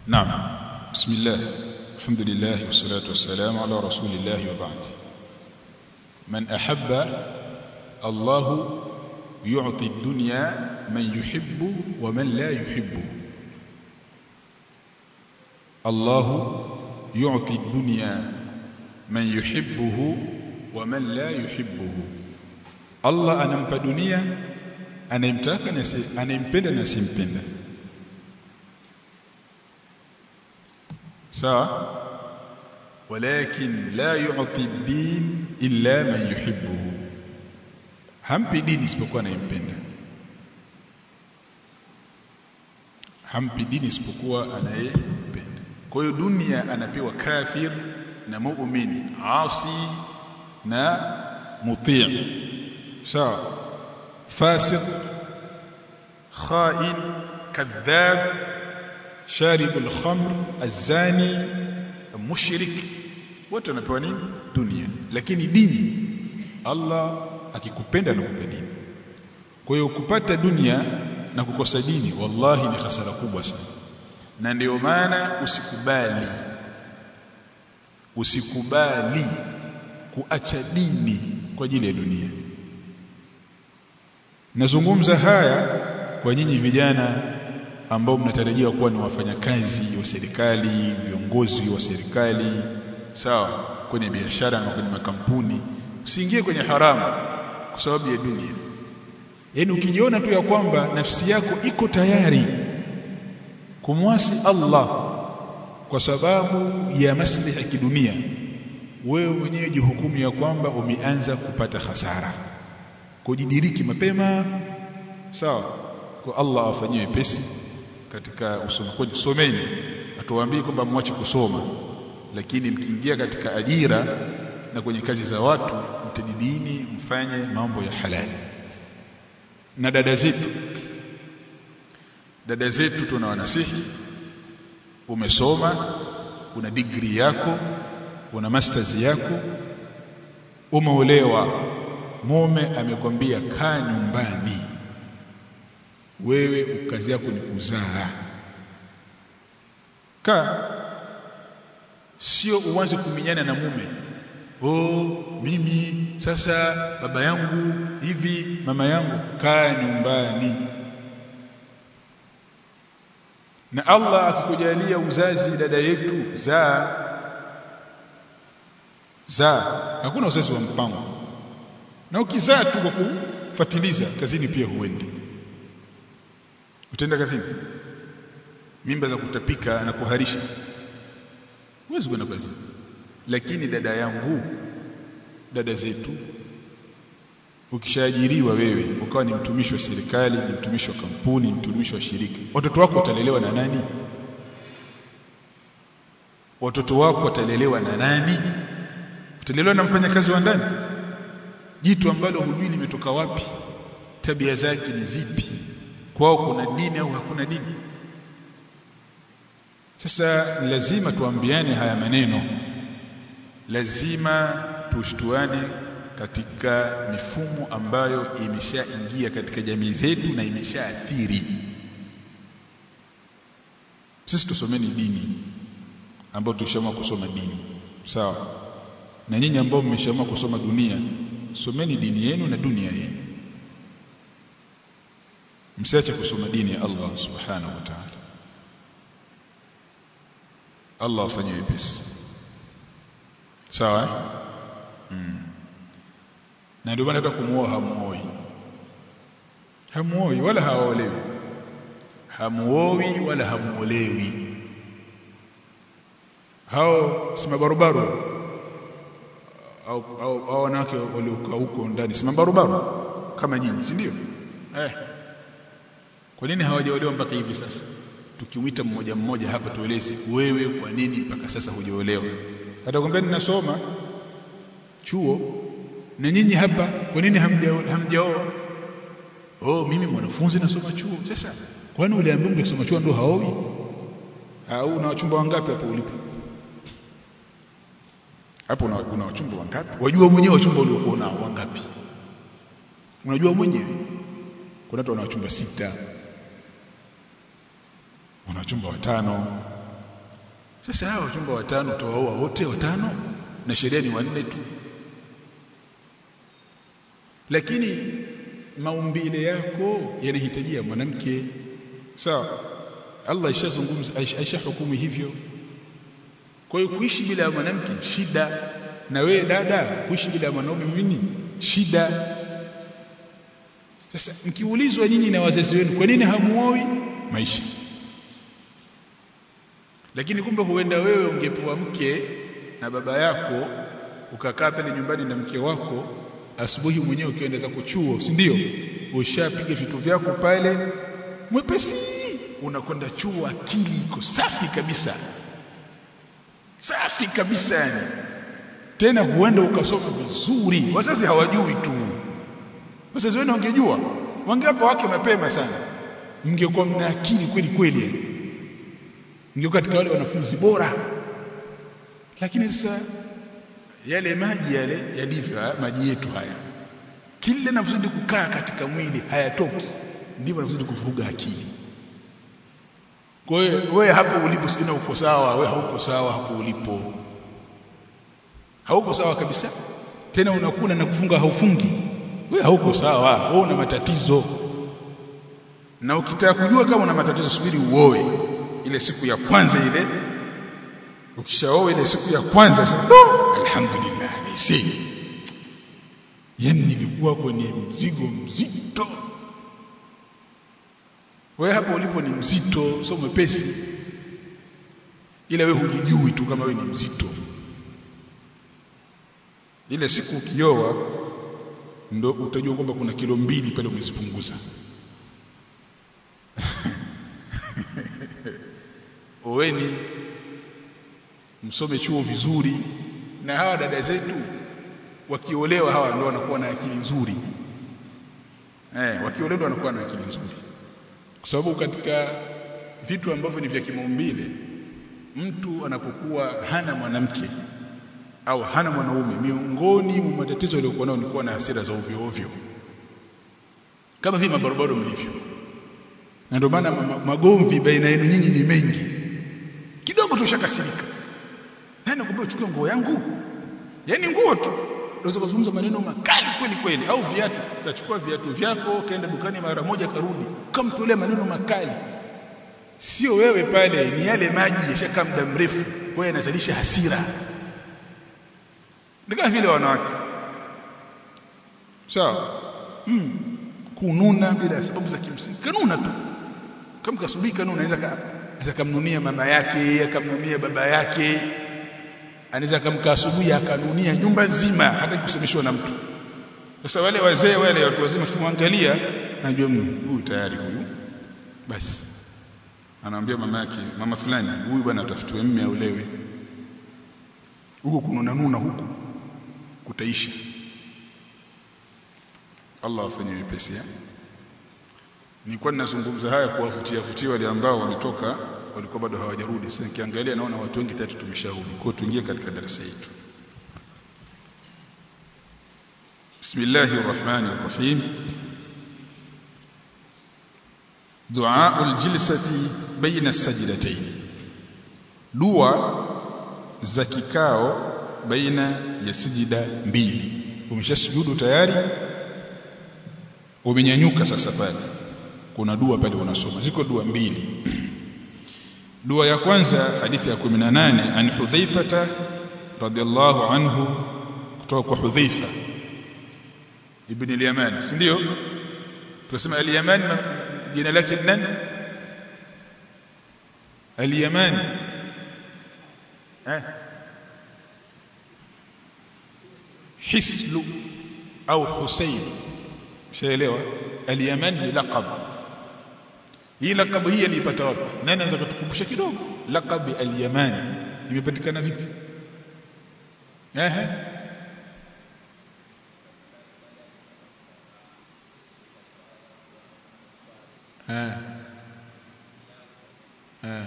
نعم بسم الله الحمد لله والصلاة والسلام على رسول الله وبعد من أحب الله يعطي الدنيا من يحب ومن لا يحب الله يعطي الدنيا من يحبه ومن لا يحبه الله anampa dunia anayemtaka na anayempenda na simpenda sawa walakin la yu'ti ad-din illa man yuhibbuhu hampi dini isipokuwa anayempenda hampi dini isipokuwa anayempenda kwa hiyo dunia anapewa kafir na mu'min asi na mutii sawa fasiq khain kadhab شارب الخمر الزاني mushrik wote wanapewa nini dunia lakini dini Allah akikupenda anakupa dini kwa hiyo kupata dunia na kukosa dini wallahi ni hasara kubwa sana na ndio maana usikubali usikubali kuacha dini kwa ajili ya dunia nazungumza haya kwa nyinyi vijana ambao mnatarajia kuwa ni wafanyakazi wa serikali viongozi wa serikali sawa kwenye biashara na kwenye makampuni usiingie kwenye haramu kwa sababu ya dunia yaani ukijiona tu ya kwamba nafsi yako iko tayari kumwasi Allah kwa sababu ya maslahi ya kidunia wewe mwenyewe jihukumu ya kwamba umeanza kupata hasara kujidiriki mapema sawa kwa Allah afanyie pesi katika usomaji someni atuwaambie kwamba mwache kusoma lakini mkiingia katika ajira na kwenye kazi za watu jitahidini mfanye mambo ya halali na dada zetu dada zetu tunawanasihi umesoma una degree yako una masters yako umeolewa mume amekwambia kaa nyumbani wewe kazi yako ni kuzaa ka sio uanze kuminyana na mume oh mimi sasa baba yangu hivi mama yangu kaa nyumbani na Allah akikujalia uzazi dada yetu zaa zaa hakuna uzazi wa mpango na ukizaa tu kwa kufuatiliza kazini pia huendi utaenda kazini mimba za kutapika na kuharisha huwezi kwenda kazini lakini dada yangu dada zetu ukishaajiriwa wewe ukawa ni mtumishi wa serikali ni mtumishi wa kampuni mtumishi wa shirika watoto wako watalelewa na nani watoto wako watalelewa na nani utalelewa na mfanyakazi wa ndani jitu ambalo hujui limetoka wapi tabia zake ni zipi kwao kuna dini au hakuna dini sasa ni lazima tuambiane haya maneno lazima tushtuane katika mifumo ambayo imeshaingia katika jamii zetu na imeshaathiri sisi tusomeni dini ambao tushaamua kusoma dini sawa na nyinyi ambao mmeshaamua kusoma dunia someni dini yenu na dunia yenu msiache kusoma dini ya Allah subhanahu wa ta'ala Allah afanye wepesi sawa mm. na ndio maana hata kumuoa hamuoi hamuoi wala haolewi hamuoi wala hamuolewi hao si mabarobaro au au, au wanawake waliokaa huko ndani si mabarobaro kama nyinyi si ndio eh kwa nini hawajaolewa mpaka hivi sasa tukimwita mmoja mmoja hapa tueleze wewe kwa nini mpaka sasa hujaolewa atakwambia ninasoma chuo na nyinyi hapa kwa nini hamjaoa oh mimi mwanafunzi nasoma chuo sasa kwani uliambiwa mtu kusoma chuo ndo haowi au una wachumba wangapi hapo ulipo hapo una, una wachumba wangapi wajua mwenyewe wachumba uliokuwa nao wangapi unajua mwenyewe kuna watu wana wachumba sita wana wachumba watano sasa hawa wachumba watano utawaoa wote watano na sheria ni wanne tu lakini maumbile yako yanahitajia mwanamke sawa Allah ishazungumza aishahukumu hivyo kwa hiyo kuishi bila ya mwanamke shida na wewe dada kuishi bila ya mwanaume mimi shida sasa mkiulizwa nyinyi na wazazi wenu kwa nini hamuoi maisha lakini kumbe huenda wewe ungepewa mke na baba yako ukakaa pale nyumbani na mke wako asubuhi mwenyewe ukienda zako chuo si ndio ushapiga vitu vyako pale mwepesi unakwenda chuo akili iko safi kabisa safi kabisa yani tena huenda ukasoma vizuri wazazi hawajui tu wazazi wenu wangejua wangewapa wake mapema sana mngekuwa mna akili kweli kweli yani mngekuwa katika wale wanafunzi bora lakini sasa yale maji yale yalivyo maji yetu haya kila yanazidi kukaa katika mwili hayatoki ndivyo yanazidi kuvuruga akili kwa hiyo wewe hapo ulipo sijui uko sawa wewe hauko sawa hapo ulipo hauko sawa kabisa tena unakula na kufunga haufungi wewe hauko sawa wewe una matatizo na ukitaka kujua kama una matatizo subiri uoe ile siku ya kwanza ile ukishaoa ile siku ya kwanza no, alhamdulillah si yani nilikuwa kwenye mzigo mzito wewe hapo ulipo ni mzito sio mwepesi ila wewe hujijui tu kama wewe ni mzito ile siku ukioa ndo utajua kwamba kuna kilo mbili pale umezipunguza oweni msome chuo vizuri na hawa dada zetu wakiolewa hawa ndio wanakuwa na akili nzuri eh wakiolewa wanakuwa na akili nzuri kwa sababu katika vitu ambavyo ni vya kimaumbile mtu anapokuwa hana mwanamke au hana mwanaume miongoni mwa matatizo yaliyokuwa nayo ni kuwa na hasira za ovyo ovyo kama vile mabarabara mlivyo na ndio maana magomvi baina yenu nyinyi ni mengi kidogo tushakasirika nani nakwambia uchukue nguo yangu yani nguo tu unaweza kuzungumza maneno makali kweli kweli au viatu tukachukua viatu vyako kaenda dukani mara moja karudi ukamtolea maneno makali sio wewe pale ni yale maji yashakaa muda mrefu kwa hiyo yanazalisha hasira ni kama vile wanawake sawa mm. kununa bila sababu za kimsingi kanuna tu kama kasubiri kanuna anaweza anaweza kumnunia mama yake akamnunia baba yake anaweza akamka asubuhi akanunia nyumba nzima hata kusemeshwa na mtu sasa wale wazee wale watu wazima kimwangalia najua huyu tayari huyu basi anaambia mama yake mama fulani huyu bwana atafutiwe mme aulewe huko kununa nuna huko kutaisha Allah afanye wepesi nilikuwa ninazungumza haya kuwavutia vutia wale ambao wametoka walikuwa bado hawajarudi sasa nikiangalia naona watu wengi tatu tumesharudi kwa tuingie katika darasa yetu Bismillahir Rahmanir Rahim Dua al-jilsati baina as-sajdatayn Dua za kikao baina ya sijida mbili umeshasujudu tayari umenyanyuka sasa pale kuna dua pale unasoma ziko dua mbili dua ya kwanza hadithi ya 18 an hudhaifata radhiallahu anhu kutoka kwa hudhaifa ibn al-yaman si ndio tunasema al-yaman jina lake nani al-yaman eh hislu au husayn shaelewa al-yaman ni laqab hii laqab hii alipata wapi nani anaweza kutukumbusha kidogo laqab al-yaman imepatikana vipi ehe eh eh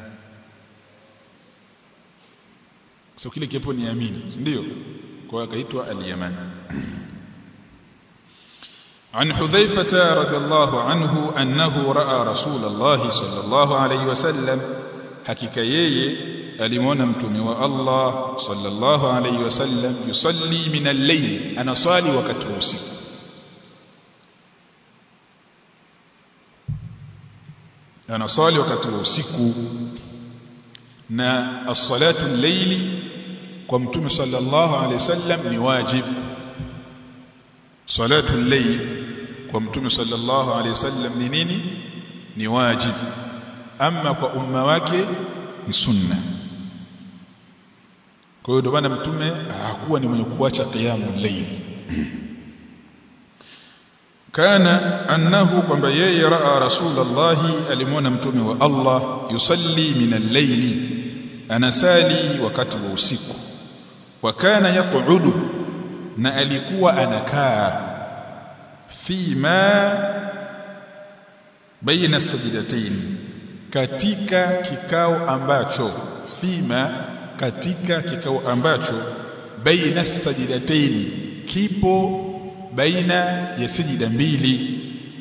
so kile kiapo ni amini ndio kwa akaitwa al-yaman عن حذيفة رضي الله عنه أنه رأى رسول الله صلى الله عليه وسلم حكيك يي alimwona mtume wa Allah sallallahu alayhi wasallam yusalli min al-layl anasali wakati wa usiku anasali wakati wa usiku na as-salatu al-layli kwa mtume sallallahu alayhi wasallam ni wajib salatu al-layl kwa mtume sallallahu alayhi wasallam ni nini ni wajib ama kwa umma wake ni sunna kwa hiyo ndio maana mtume hakuwa ni mwenye kuacha qiyamul layli kana annahu kwamba yeye raa rasulullahi alimwona mtume wa Allah yusalli min al-layli anasali wakati wa usiku wa kana yaqudu na alikuwa anakaa fima baina sajdatayn katika kikao ambacho fima katika kikao ambacho baina sajdatayn kipo baina ya sijida mbili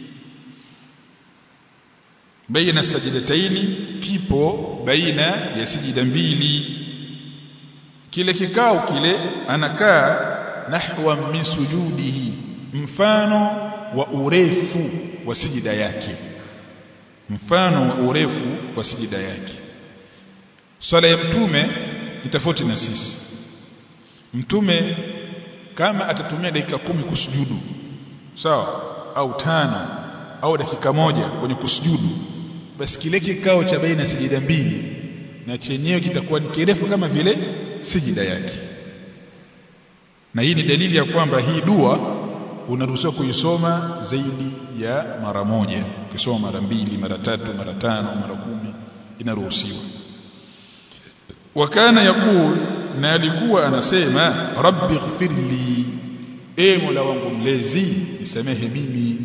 baina sajdatayn kipo baina ya sijida mbili kile kikao kile anakaa nahwa min sujudihi mfano wa urefu wa sijida yake mfano wa urefu wa sijida yake swala ya mtume ni tofauti na sisi mtume kama atatumia dakika kumi kusujudu sawa au tano au dakika moja kwenye kusujudu basi kile kikao cha baina sijida mbili na chenyewe kitakuwa ni kirefu kama vile sijida yake na hii ni dalili ya kwamba hii dua unaruhusiwa kuisoma zaidi ya mara moja ukisoma mara mbili mara tatu mara tano mara kumi inaruhusiwa wakana yakul na alikuwa anasema rabbi ighfirli e mola wangu mlezi nisamehe mimi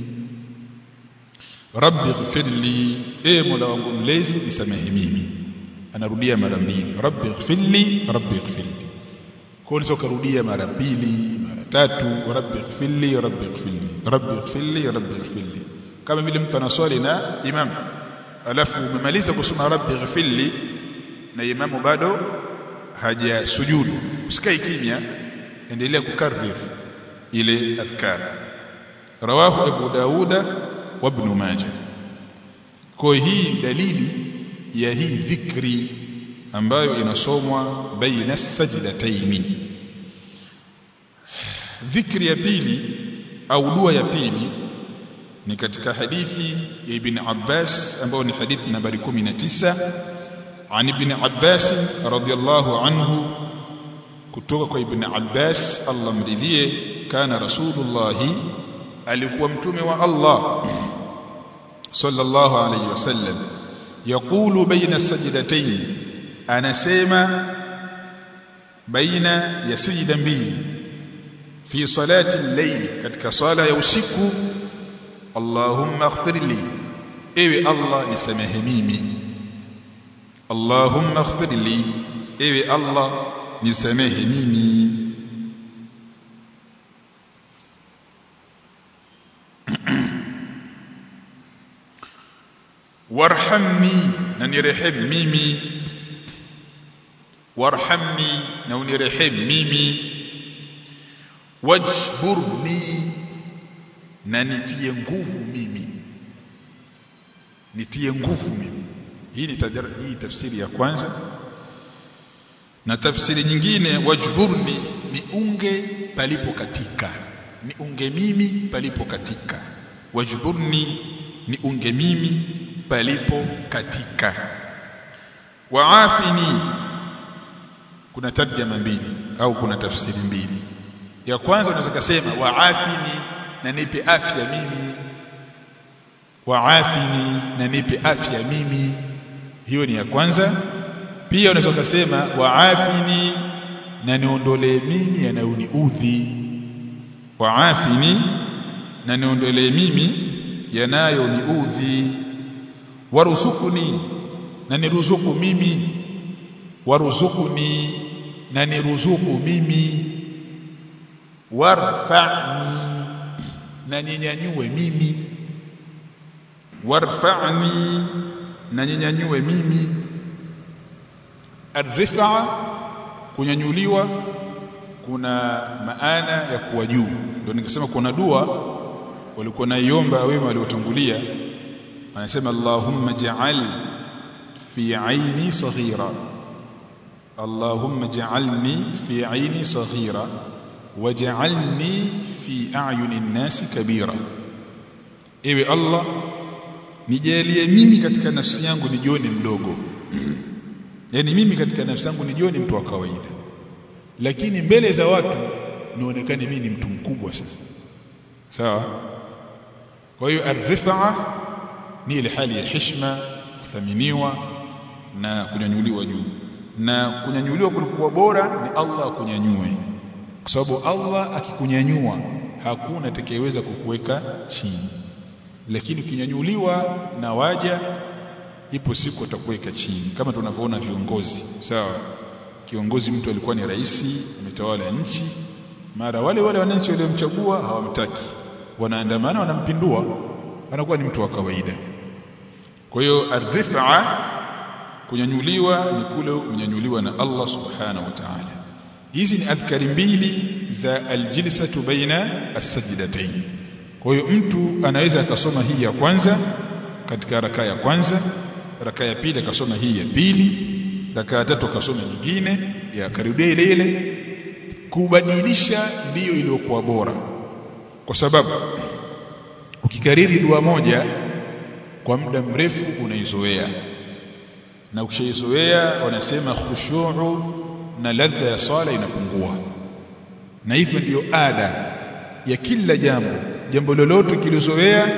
rabbi ighfirli e mola wangu mlezi nisamehe mimi anarudia mara mbili rabbi ighfirli rabbi ighfirli kwa hiyo karudia mara mbili mara tatu rabbi ighfirli rabbi ighfirli rabbi ighfirli rabbi ighfirli kama vile mtu anaswali na imam alafu umemaliza kusoma rabbi ighfirli na imamu bado hajasujudu usikae kimya endelea kukarrir ile adhkar rawahu abu dauda wa ibn majah kwa hii dalili ya hii dhikri ambayo inasomwa baina sajdataini dhikri ya pili au dua ya pili ni katika hadithi ya ibn Abbas ambayo ni hadithi nambari 19 عن ابن عباس رضي الله عنه kutoka kwa ibn Abbas Allah mridhie kana rasulullah alikuwa mtume wa Allah sallallahu alayhi wasallam yaqulu baina sajdatayn anasema baina ya sijda mbili fi salati al-layl katika sala ya usiku Allahumma ighfirli ewe Allah nisamehe mimi Allahumma ighfirli ewe Allah nisamehe mimi warhamni na nirehemu mimi warhamni na unirehemu mimi wajburni na nitie nguvu mimi nitie nguvu mimi hii ni hii tafsiri ya kwanza na tafsiri nyingine wajburni ni unge palipo katika ni unge mimi palipo katika wajburni ni unge mimi palipo katika waafini kuna tarjama mbili au kuna tafsiri mbili ya kwanza unaweza kusema waafini na nipe afya mimi waafini na nipe afya mimi hiyo ni ya kwanza pia unaweza kusema waafini na niondolee mimi yanayoniudhi waafini na niondolee mimi yanayoniudhi waruzukuni na niruzuku mimi waruzukuni na niruzuku mimi warfa'ni na ninyanyue mimi warfa'ni na ninyanyue mimi Ar-rif'a kunyanyuliwa kuna maana ya kuwa juu. Ndio nikasema kuna dua walikuwa naiomba wema waliotangulia anasema Allahumma ja'al fi aini saghira Allahumma ja'alni fi aini saghira waj'alni fi a'yuni an-nasi kabira Ewe Allah nijalie mimi katika nafsi yangu nijione mdogo yani mimi katika nafsi yangu nijione mtu wa kawaida lakini mbele za watu nionekane mimi ni mtu mkubwa sana sawa kwa hiyo ar-rif'a ni ile hali ya heshima kuthaminiwa na kunyanyuliwa juu na kunyanyuliwa kulikuwa bora ni Allah akunyanyue kwa sababu Allah akikunyanyua hakuna atakayeweza kukuweka chini lakini ukinyanyuliwa na waja ipo siku atakuweka chini kama tunavyoona viongozi sawa kiongozi mtu alikuwa ni rais ametawala nchi mara wale wale wananchi waliomchagua hawamtaki wanaandamana wanampindua anakuwa ni mtu wa kawaida kwa hiyo ar-rif'a kunyanyuliwa ni kule kunyanyuliwa na Allah subhanahu wa ta'ala hizi ni adhkari mbili za aljilsatu baina as-sajdatayn kwa hiyo mtu anaweza akasoma hii ya kwanza katika raka ya kwanza raka ya pili akasoma hii ya pili raka ya tatu akasoma nyingine ya karudia ile ile kubadilisha ndiyo iliyokuwa bora kwa sababu ukikariri dua moja kwa muda mrefu unaizoea na ukishaizoea wanasema khushu'u na ladha ya sala inapungua na hivyo ndiyo ada ya kila jambo jambo lolote kilizoea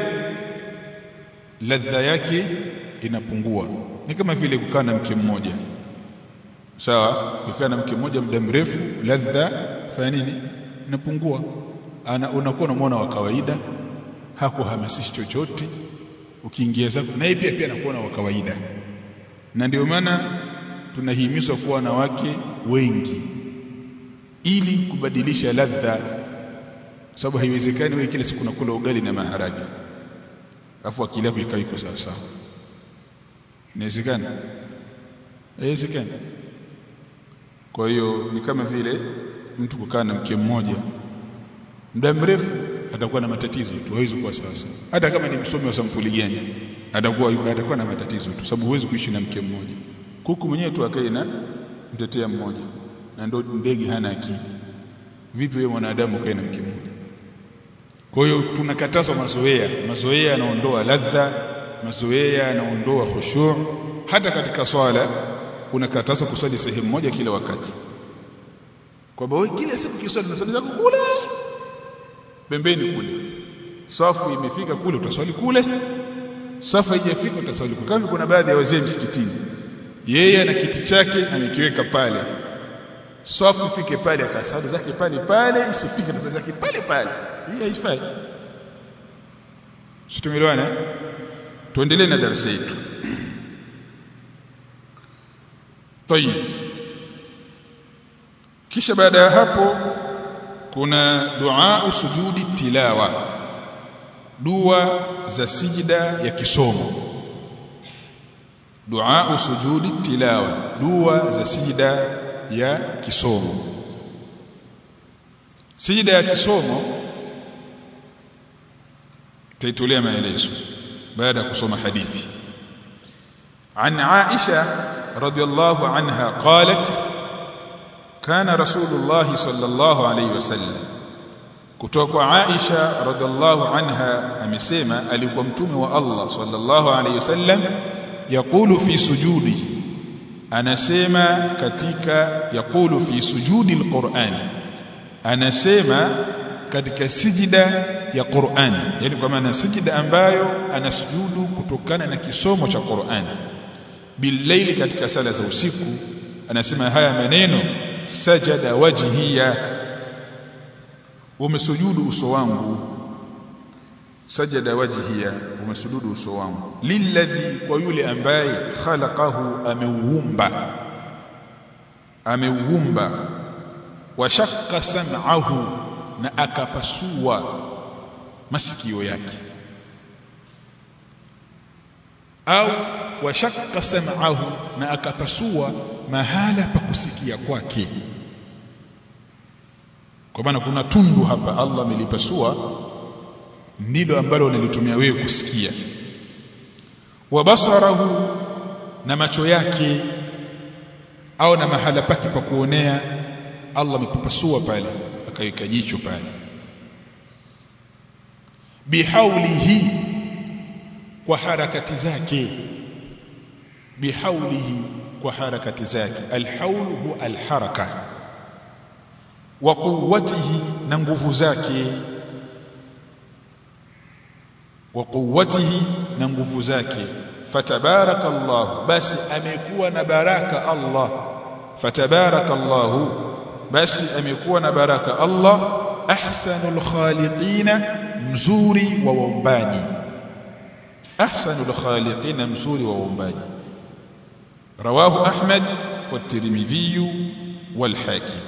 ladha yake inapungua ni kama vile kukaa na mke mmoja sawa kukaa na mke mmoja muda mrefu ladha fanya nini inapungua ana unakuwa unamwona wa kawaida hakuhamasishi chochote ukiingia zako naye pia pia anakuwa wa kawaida na ndio maana tunahimizwa kuwa wanawake wengi ili kubadilisha ladha sababu haiwezekani wewe kila siku unakula ugali na maharage afu akili yako ikawa iko sawa sawa inawezekana haiwezekani kwa hiyo ni kama vile mtu kukaa na mke mmoja muda mrefu atakuwa na matatizo tu hawezi kuwa sawa sawa hata kama ni msomi wa sampuli gani atakuwa atakuwa na matatizo tu sababu huwezi kuishi na mke mmoja kuku mwenyewe tu akae na mtetea mmoja na ndo ndege hana akili vipi wewe mwanadamu kae na mke mmoja kwa hiyo tunakatazwa mazoea mazoea yanaondoa ladha mazoea yanaondoa khushu' hata katika swala unakatazwa kusali sehemu moja kila wakati kwamba wewe kila siku kiswali na swali zako kule pembeni kule safu imefika kule utaswali kule safu haijafika utaswali kule kama kuna baadhi ya wazee msikitini yeye ana kiti chake amekiweka pale safu ifike pale atasali zake pale pale isifike atasali zake pale pale hii haifai tumeelewana tuendelee na darasa yetu طيب kisha baada ya hapo kuna dua sujudi tilawa dua za sijida ya kisomo dua sujudi tilawa dua za sijida ya kisomo sijida ya kisomo taitolea maelezo baada ya kusoma hadithi عن عائشة رضي الله عنها قالت كان رسول الله صلى الله عليه وسلم kutoka kwa Aisha radhiallahu anha amesema alikuwa mtume wa Allah sallallahu alayhi wasallam yaqulu fi sujudi anasema katika yaqulu fi sujudi alquran anasema katika sijida ya Qur'an yani kwa maana sijida ambayo anasujudu kutokana na kisomo cha Qur'an billaili katika sala za usiku anasema haya maneno sajada wajhiya umesujudu uso wangu sajada wajhiya umesujudu uso wangu lilladhi kwa yule ambaye khalaqahu ameuumba ameuumba wa shaqqa sam'ahu na akapasua masikio yake au wa shaqqa sam'ahu na akapasua mahala pa kusikia kwake kwa maana kuna tundu hapa Allah amelipasua ndilo ambalo unalitumia wewe kusikia wa basarahu na macho yake au na mahala pake pa kuonea Allah amepapasua pale akaweka jicho pale bihaulihi kwa harakati zake bihaulihi kwa harakati zake alhaul huwa alharaka wa quwwatihi na nguvu zake wa quwwatihi na nguvu zake fatabarakallahu basi amekuwa na baraka Allah fatabarakallahu basi amekuwa na baraka Allah ahsanul khaliqina mzuri wa waumbaji ahsanul khaliqina mzuri wa waumbaji rawahu ahmad wa tirmidhi wal hakim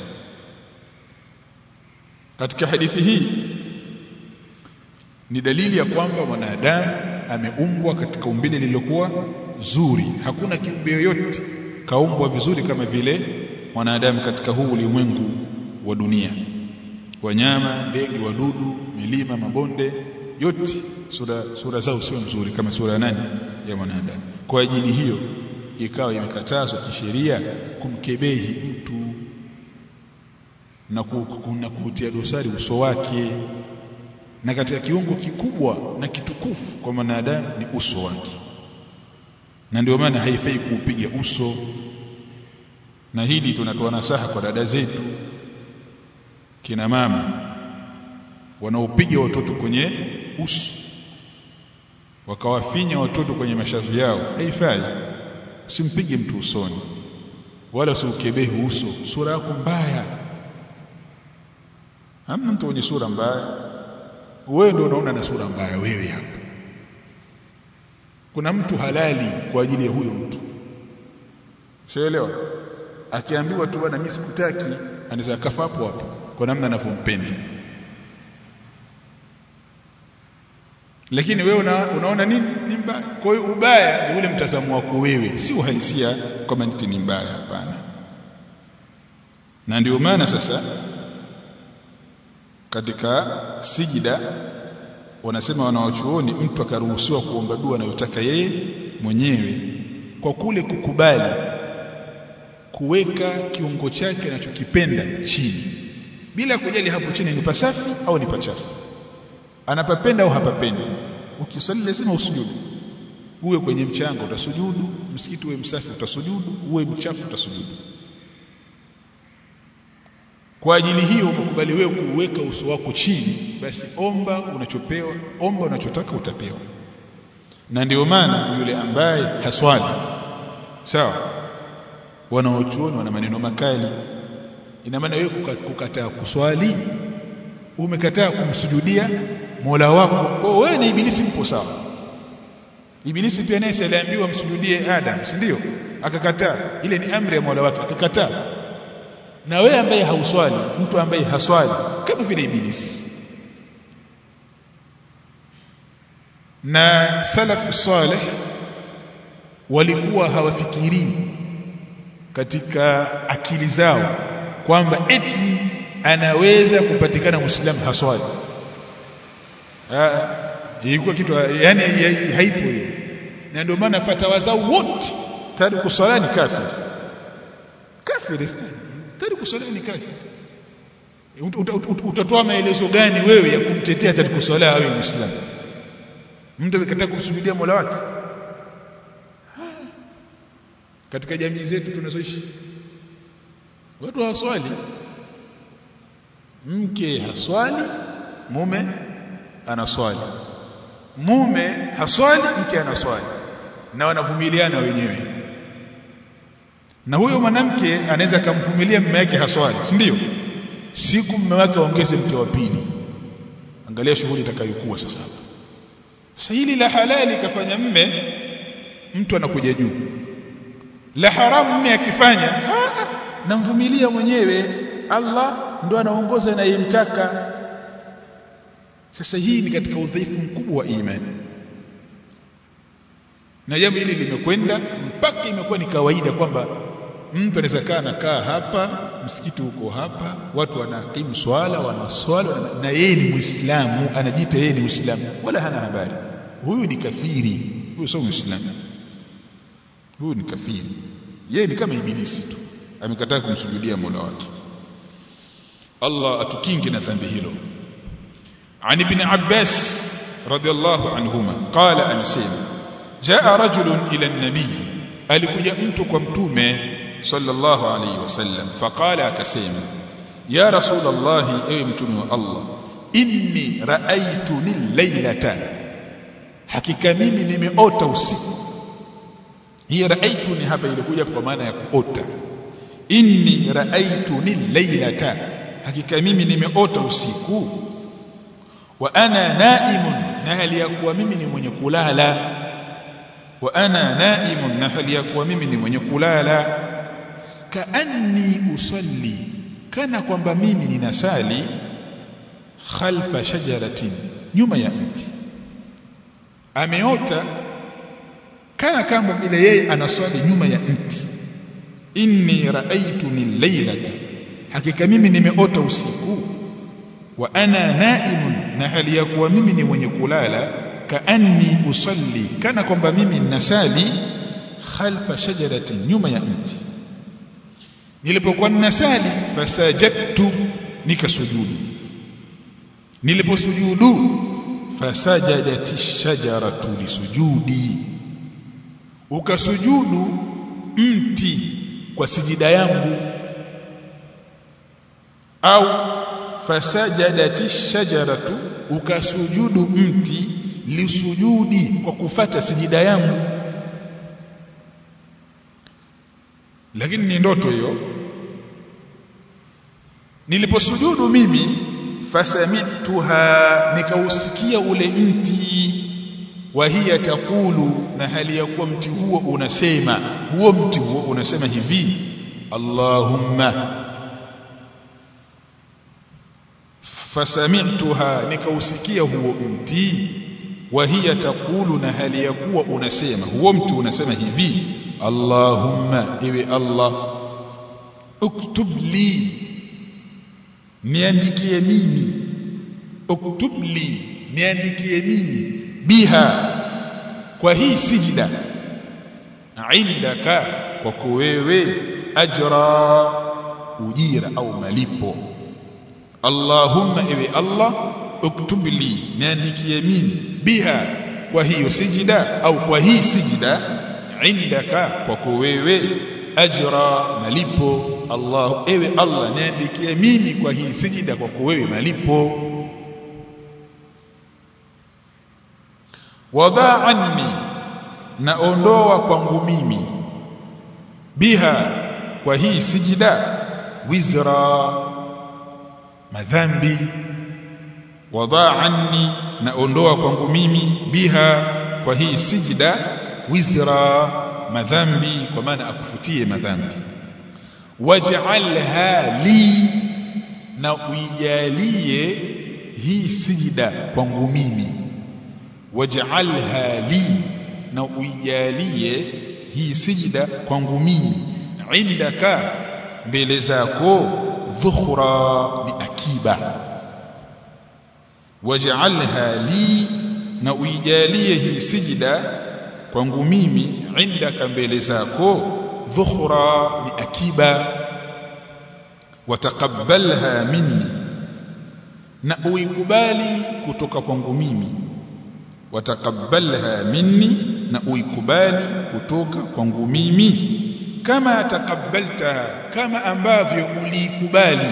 katika hadithi hii ni dalili ya kwamba mwanadamu ameumbwa katika umbile lililokuwa zuri hakuna kiumbe yoyote kaumbwa vizuri kama vile mwanadamu katika huu ulimwengu wa dunia wanyama ndege wadudu milima mabonde yote sura sura zao sio nzuri kama sura ya nani ya mwanadamu kwa ajili hiyo ikawa imekatazwa kisheria kumkebehi mtu na kuna kuutia dosari uso wake na katika kiungo kikubwa na kitukufu kwa mwanadamu ni uso wake na ndio maana haifai kuupiga uso na hili tunatoa nasaha kwa dada zetu kina mama wanaopiga watoto kwenye uso wakawafinya watoto kwenye mashavu yao haifai usimpige mtu usoni wala usiukebehi uso sura yako mbaya hamna mtu mwenye sura mbaya wewe ndio unaona na sura mbaya wewe hapa kuna mtu halali kwa ajili ya huyo mtu shaelewa akiambiwa tu bwana mimi sikutaki anaweza kafa hapo hapo kwa namna anavyompenda lakini wewe una, unaona nini ni mbaya kwa hiyo ubaya ni ule mtazamo wako wewe si uhalisia kama ni mbaya hapana na ndio maana sasa katika sijida wanasema wanawachuoni mtu akaruhusiwa kuomba dua anayotaka yeye mwenyewe kwa kule kukubali kuweka kiungo chake anachokipenda chini bila kujali hapo chini ni pasafi au ni pachafu anapapenda au hapapendi ukisali lazima usujudu uwe kwenye mchanga utasujudu msikiti uwe msafi utasujudu uwe mchafu utasujudu kwa ajili hiyo ukakubali wewe kuweka uso wako chini basi omba unachopewa omba unachotaka utapewa na ndio maana yule ambaye haswali sawa wanaochuoni wana maneno makali ina maana wewe kukataa kuswali umekataa kumsujudia Mola wako kwa wewe na ibilisi mpo sawa ibilisi pia naye aliambiwa msujudie Adam si ndio akakataa ile ni amri ya Mola wake akakataa na wewe ambaye hauswali mtu ambaye haswali kama vile ibilisi na salafu saleh walikuwa hawafikirii katika akili zao kwamba eti anaweza kupatikana muislamu haswali ilikuwa kitu yani haipo hiyo na ndio maana fatawa zao wote tayari kuswala ni kafiri kafiri tayari kuswala ni kafiri utatoa maelezo gani wewe ya kumtetea tayari kuswala awe muislamu mtu amekataa kumsujudia Mola wake katika jamii zetu tunazoishi watu hawaswali mke haswali mume anaswali mume haswali mke anaswali na wanavumiliana wenyewe na huyo mwanamke anaweza kumvumilia mume wake haswali si ndio siku mume wake aongeze mke wa pili angalia shughuli itakayokuwa sasa hapa sasa hili la halali kafanya mme mtu anakuja juu la haramu mme akifanya namvumilia mwenyewe Allah ndo anaongoza anayemtaka sasa hii ni katika udhaifu mkubwa wa imani na jambo hili limekwenda mpaka imekuwa ni kawaida kwamba mtu anaweza kaa anakaa hapa msikiti huko hapa watu wanakimu swala wanaswala na yeye ni muislamu anajiita yeye ni muislamu wala hana habari huyu ni kafiri huyu sio muislamu huyu ni kafiri yeye ni kama ibilisi tu amekataa kumsujudia Mola wake Allah atukinge na dhambi hilo عن ابن عباس رضي الله عنهما قال أمسيما جاء رجل إلى النبي alikuja mtu kwa mtume sallallahu alayhi wasallam faqala akasema ya rasulullah ewe mtume wa Allah inni ra'aytuni laylata hakika mimi nimeota usiku hii ra'aytuni hapa ilikuja kwa maana ya kuota inni ra'aytuni laylata hakika mimi nimeota usiku wa ana naimun na hali ya kuwa mimi ni mwenye kulala wa ana naimun na hali ya kuwa mimi ni mwenye kulala kaanni usalli kana kwamba mimi ninasali khalfa shajaratin nyuma ya mti ameota kana kama vile yeye anaswali nyuma ya mti inni raaituni laylata hakika mimi nimeota usiku wa ana naimun na hali ya kuwa mimi ni mwenye kulala kaanni usalli kana kwamba mimi ninasali khalfa shajaratin nyuma ya mti nilipokuwa ninasali fasajadtu nikasujudu niliposujudu fasajadati shajaratu lisujudi ukasujudu mti kwa sijida yangu au fasajadati shajaratu ukasujudu mti lisujudi kwa kufata sijida yangu lakini ni ndoto hiyo niliposujudu mimi fasamituha nikausikia ule mti wa hiya takulu na hali ya kuwa mti huo unasema huo mti huo unasema hivi Allahumma fasamituha nikausikia huo mti wa hiya takulu na hali ya kuwa unasema huo mti unasema hivi Allahumma ewe Allah uktub li niandikie mimi uktub li niandikie mimi biha kwa hii sijida indaka kwako wewe ajra ujira au malipo Allahumma ewe Allah uktub li niandikie mimi biha kwa hiyo sijida au kwa hii sijida indaka kwako wewe ajra malipo Allah ewe Allah niandikie mimi kwa hii sijida kwako wewe malipo wada anni naondoa kwangu mimi biha kwa hii sijida wizra madhambi wada anni naondoa kwangu mimi biha kwa hii sijida wizra madhambi kwa maana akufutie madhambi waj'alha li na uijalie hii sijida kwangu mimi waj'alha li na uijalie hii sijida kwangu mimi indaka mbele zako dhukhra ni akiba waj'alha li na uijalie hii sijida kwangu mimi indaka mbele zako dhukhra ni akiba wataqabbalha minni na uikubali kutoka kwangu mimi wataqabbalha minni na uikubali kutoka kwangu mimi kama taqabbaltaha kama ambavyo uliikubali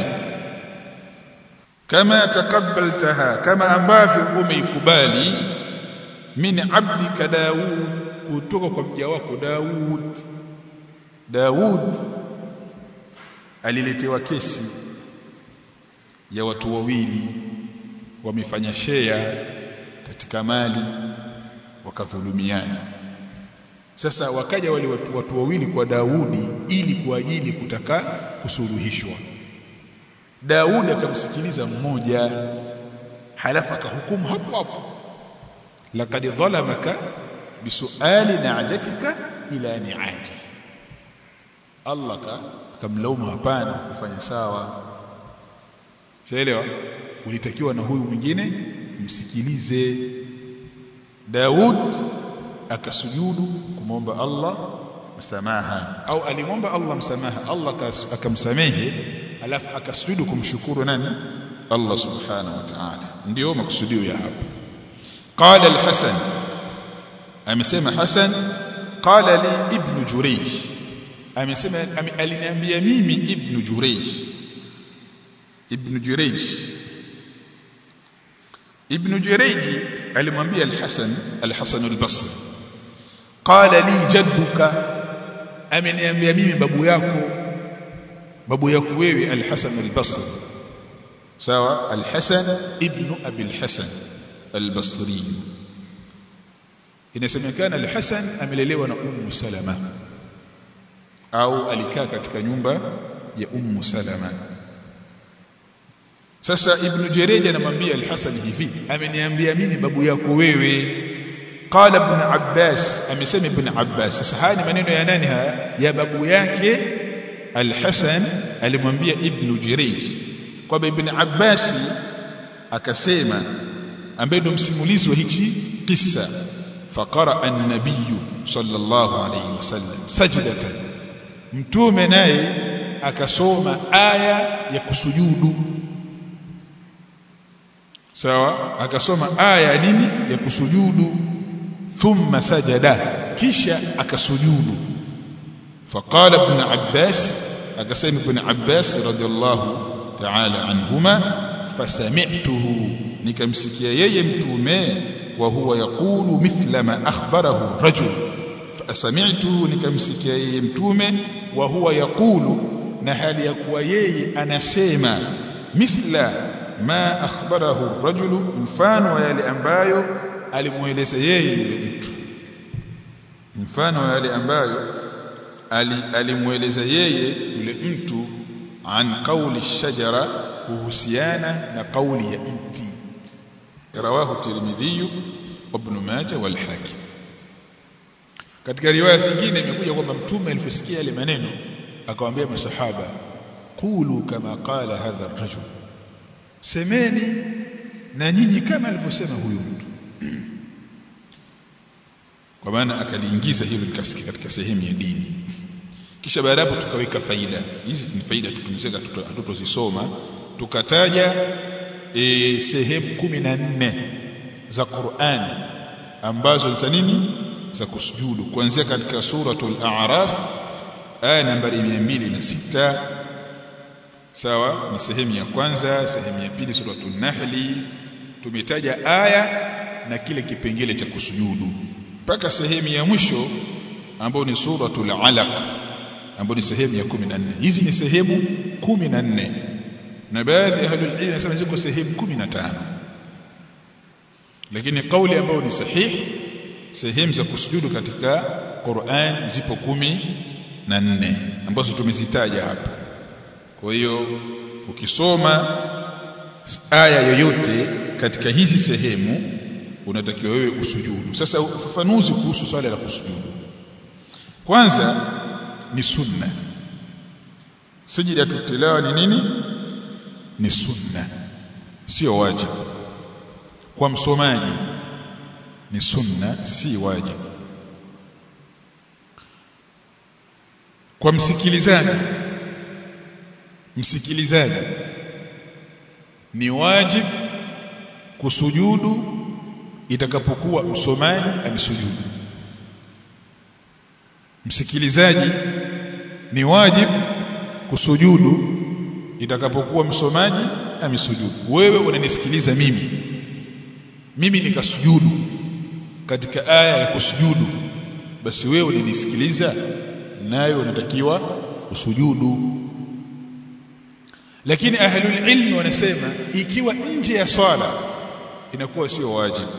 kama taqabbaltaha kama ambavyo umeikubali min abdika Daud kutoka kwa mja wako Daud Daud aliletewa kesi ya watu wawili wamefanya shea katika mali wakadhulumiana sasa wakaja wale watu, watu wawili kwa Daudi ili kwa ajili kutaka kusuluhishwa Daudi akamsikiliza mmoja halafu akahukumu hapo hapo laqad dhalamaka bisuali na'jatika ila ni'aji Allah akamlaumu hapana kufanya sawa shaelewa ulitakiwa na huyu mwingine msikilize Daud akasujudu kumwomba Allah msamaha au alimwomba Allah msamaha Allah akamsamehe alafu akasujudu kumshukuru nani Allah subhanahu wa ta'ala ndio makusudio ya hapa qala al-Hasan amesema Hasan qala li ibn Jurayj amesema aliniambia mimi ibn Jurayj ibn Jurayj ibn Jurayj alimwambia al-Hasan al-Hasan al-Basri qala li jadduka ameniambia mimi babu yako babu yako wewe al-Hasan al-Basri sawa al-Hasan ibn Abi al-Hasan al-Basri inasemekana al-Hasan amelelewa na Ummu Salama au alikaa katika nyumba ya Ummu Salama sasa Ibn Jarej anamwambia al-Hasan hivi ameniambia mimi babu yako wewe qala ibn Abbas amesema ibn Abbas sasa haya ni maneno ya nani haya ya babu yake al-Hasan alimwambia Ibn Jarej kwamba ibn Abbas akasema ambaye ndo msimulizi wa hichi kisa faqara an-nabiy sallallahu alayhi wasallam sajdatan mtume naye akasoma aya ya kusujudu sawa akasoma aya nini ya kusujudu thumma sajada kisha akasujudu faqala ibn abbas akasema ibn abbas radiyallahu ta'ala anhuma fasami'tuhu nikamsikia yeye mtume wa huwa yaqulu mithla ma akhbarahu rajul fasami'tuhu nikamsikia yeye mtume wa huwa yaqulu na hali ya kuwa yeye anasema mithla ma akhbarahu rajulu mfano wa yale ambayo alimueleza yeye yule mtu mfano wa yale ambayo alimueleza yeye yule mtu an qawli shajara kuhusiana na kauli ya mti rawahu tirmidhi ibn majah wal hakim katika riwaya zingine imekuja kwamba mtume aliposikia yale maneno akawaambia masahaba qulu kama qala hadha ar-rajul semeni na nyinyi kama alivyosema huyu mtu kwa maana akaliingiza hilo likasikia katika sehemu ya dini kisha baada hapo tukaweka faida hizi ni faida tutumizeka hatutozisoma tukataja e, sehemu kumi na nne za Qur'an ambazo za nini za kusujudu kuanzia katika suratul a'raf aya nambari 206 sawa ni sehemu ya kwanza sehemu ya pili suratul nahli tumetaja aya na kile kipengele cha kusujudu mpaka sehemu ya mwisho ambayo ni suratul alaq ambayo ni sehemu ya 14 hizi ni sehemu 14 na baadhi ya ahlul ilm nasema ziko sehemu 15 lakini kauli ambayo ni sahihi sehemu za kusujudu katika Qur'an zipo kumi na nne ambazo tumezitaja hapa kwa hiyo ukisoma aya yoyote katika hizi sehemu unatakiwa wewe usujudu sasa ufafanuzi kuhusu swala la kusujudu kwanza ni sunna sijida tutilawa ni nini ni sunna sio wajibu kwa msomaji ni sunna si wajibu kwa msikilizaji msikilizaji ni wajibu kusujudu itakapokuwa msomaji amesujudu msikilizaji ni wajibu kusujudu itakapokuwa msomaji amesujudu wewe unanisikiliza mimi mimi nikasujudu katika aya ya kusujudu basi wewe unanisikiliza nayo unatakiwa usujudu lakini ahlul ilmi wanasema ikiwa nje ya swala inakuwa sio wajibu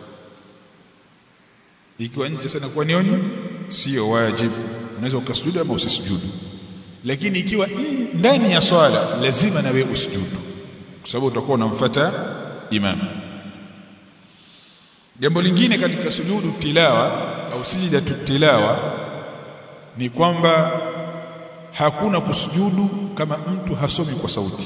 ikiwa nje sana kwa nioni sio wajibu unaweza ukasujudu ama usisujudu lakini ikiwa ndani ya swala lazima na wewe usujudu kwa sababu utakuwa unamfuata imam jambo lingine katika sujudu tilawa au sijidatu tilawa ni kwamba hakuna kusujudu kama mtu hasomi kwa sauti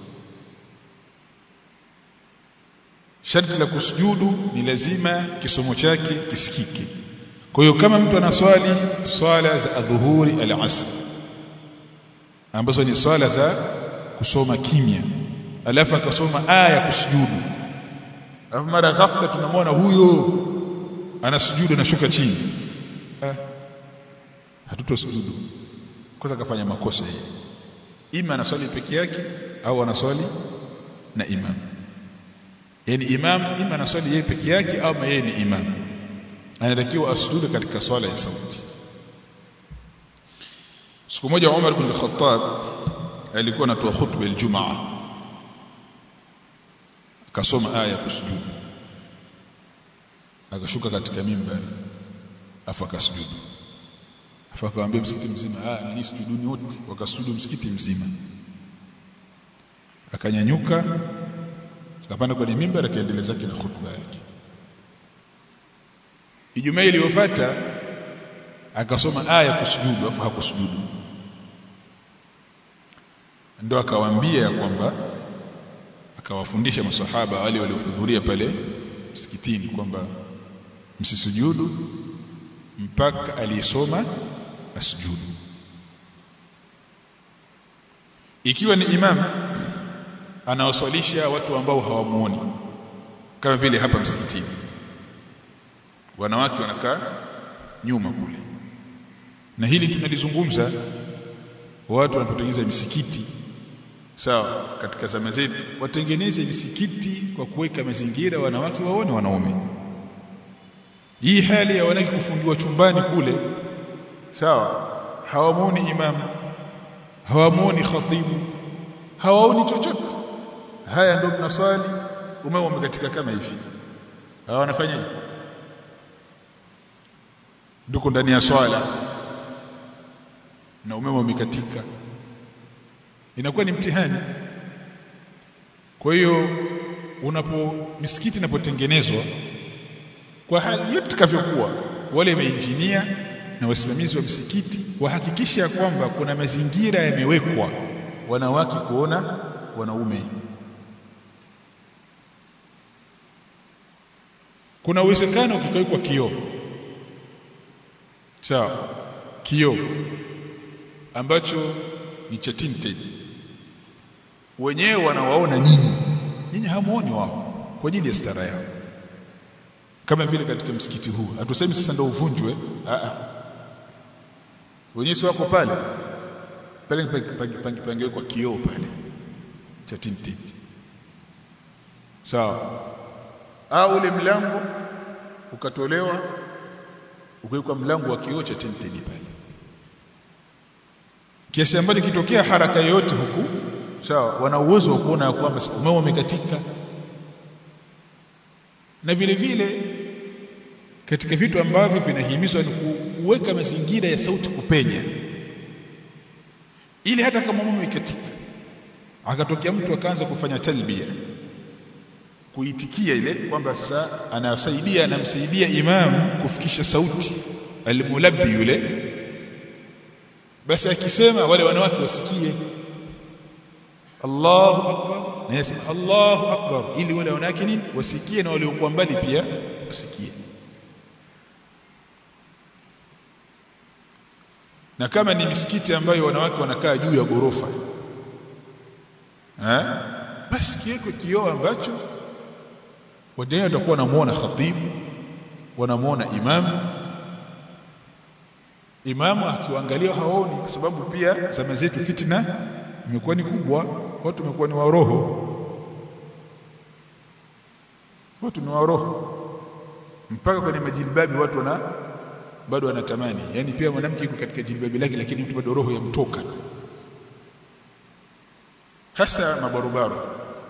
sharti la kusujudu ni lazima kisomo chake kisikike kwa hiyo kama mtu anaswali swala za adhuhuri al-asr ambazo ni swala za kusoma kimya alafu akasoma aya ya kusujudu alafu mara ghafla tunamwona huyo anasujudu anashuka chini ah, hatutosujudu kwanza kafanya makosa yeye ima anaswali peke yake au anaswali na imam yani imam ima anaswali yeye peke yake au yeye ni imam anatakiwa asujudu katika swala ya sauti siku moja Umar bin Khattab alikuwa anatoa khutba aljumaa akasoma aya ya kusujudu akashuka katika mimbari afu akasujudu afu akawaambia msikiti mzima ah nani sujuduni wote wakasujudu msikiti mzima akanyanyuka akapanda kwenye mimbari akaendelea zake na khutba yake Ijumaa iliyofuata akasoma aya kusujudu afu hakusujudu ndo akawaambia ya kwamba akawafundisha masahaba wale waliohudhuria pale msikitini kwamba msisujudu mpaka aliyesoma asujudu ikiwa ni imam anawaswalisha watu ambao hawamuoni kama vile hapa msikitini wanawake wanakaa nyuma kule na hili tunalizungumza watu wanapotengeneza misikiti sawa katika zama zetu watengeneze misikiti kwa kuweka mazingira wanawake waone wanaume hii hali ya wanawake kufungiwa chumbani kule sawa hawamuoni imamu hawamuoni khatibu hawaoni chochote haya ndio mnaswali umeme umekatika kama hivi hawa wanafanyaje nduko ndani ya swala na umeme umekatika inakuwa ni mtihani kwa hiyo unapo misikiti inapotengenezwa kwa hali yote itakavyokuwa wale mainjinia na wasimamizi wa msikiti wahakikisha ya kwamba kuna mazingira yamewekwa wanawake kuona wanaume kuna uwezekano kikawekwa kioo sawa kioo ambacho ni cha tinted wenyewe wanawaona nyinyi nyinyi hamuoni wao kwa ajili ya stara yao kama vile katika msikiti huu hatusemi sasa ndio uvunjwe a a wenyewe si wako pale pale pangewekwa kioo pale cha tinted sawa au ule mlango ukatolewa ukawekwa mlango wa kioo cha tinted pale kiasi ambacho kitokea haraka yoyote huku sawa wana uwezo wa kuona kwamba umeme umekatika na vile vile katika vitu ambavyo vinahimizwa ni kuweka mazingira ya sauti kupenya ili hata kama umeme umekatika akatokea mtu akaanza kufanya talbia kuitikia ile kwamba sasa anasaidia anamsaidia imam kufikisha sauti almulabbi yule basi akisema wale wanawake wasikie Allahu akbar na yasema Allahu akbar ili wale wanawake nini wasikie na wale waliokuwa mbali pia wasikie na kama ni misikiti ambayo wanawake wanakaa juu ya gorofa eh basi kiwekwe kioo ambacho wajana watakuwa wanamuona khatibu wanamuona imamu imamu akiwaangalia haoni kwa sababu pia zama zetu fitna imekuwa ni kubwa watu wamekuwa ni waroho watu ni waroho mpaka kwenye majilbabi watu wana bado wanatamani yani pia mwanamke yuko katika jilbabi lake lakini mtu bado roho yamtoka tu hasa mabarobaro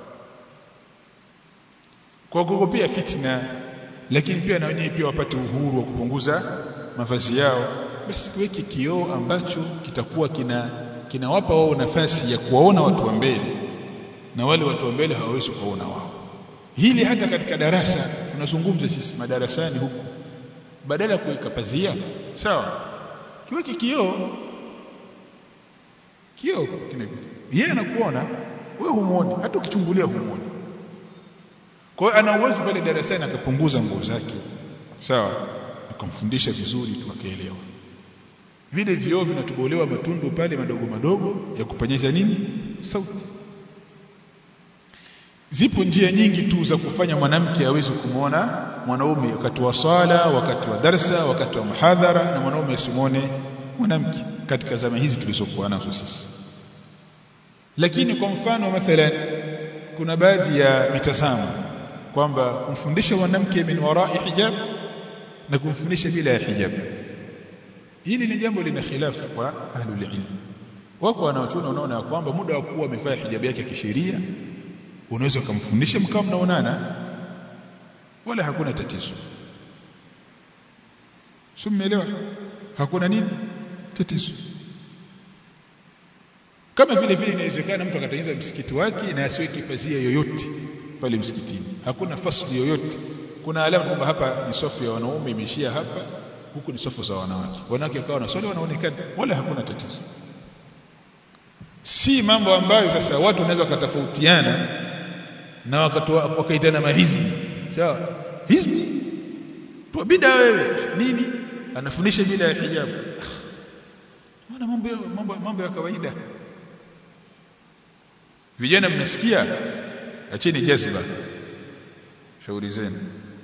kwa kuogopea fitna lakini pia na wenyewe pia wapate uhuru wa kupunguza mavazi yao basi kuweke kioo ambacho kitakuwa kina kinawapa wao nafasi ya kuwaona watu wa mbele na wale watu wa mbele hawawezi kuwaona wao hili hata katika darasa tunazungumza sisi madarasani huku badala ya kuweka pazia sawa kiweke kioo kioo yeye anakuona wewe humuoni hata ukichungulia humuoni kwa hiyo ana uwezo pale darasani akapunguza nguo zake sawa akamfundisha vizuri tu akaelewa vile vioo vinatobolewa matundu pale madogo madogo ya kupanyesha nini sauti zipo njia nyingi tu za kufanya mwanamke aweze kumwona mwanaume wakati wa swala wakati wa darsa wakati wa muhadhara na mwanaume asimwone mwanamke katika zama hizi tulizokuwa nazo sisi lakini kwa mfano mathalan kuna baadhi ya mitazamo kwamba kumfundisha mwanamke min warai hijab na kumfundisha bila ya hijab hili ni jambo lina khilafu kwa ahlul ilm wako wanaochuna unaona kwamba muda wa kuwa amevaa hijab yake kisheria unaweza kumfundisha mkao mnaonana wala hakuna tatizo Sumeelewa? Hakuna nini? Tatizo. Kama vile vile inawezekana mtu akatengeneza msikiti wake na asiweke pazia yoyote pale msikitini. Hakuna fasli yoyote. Kuna alama kwamba hapa ni safu ya wanaume imeishia hapa, huku ni safu za wanawake. Wanawake wakawa na swali wanaonekana wala hakuna tatizo. Si mambo ambayo sasa watu wanaweza wakatofautiana na wakaitana mahizbi. Sawa? Hizbi tu bida wewe nini anafundisha bila ya hijabu maana mambo mambo mambo ya kawaida vijana mnasikia acheni jazba shauri zenu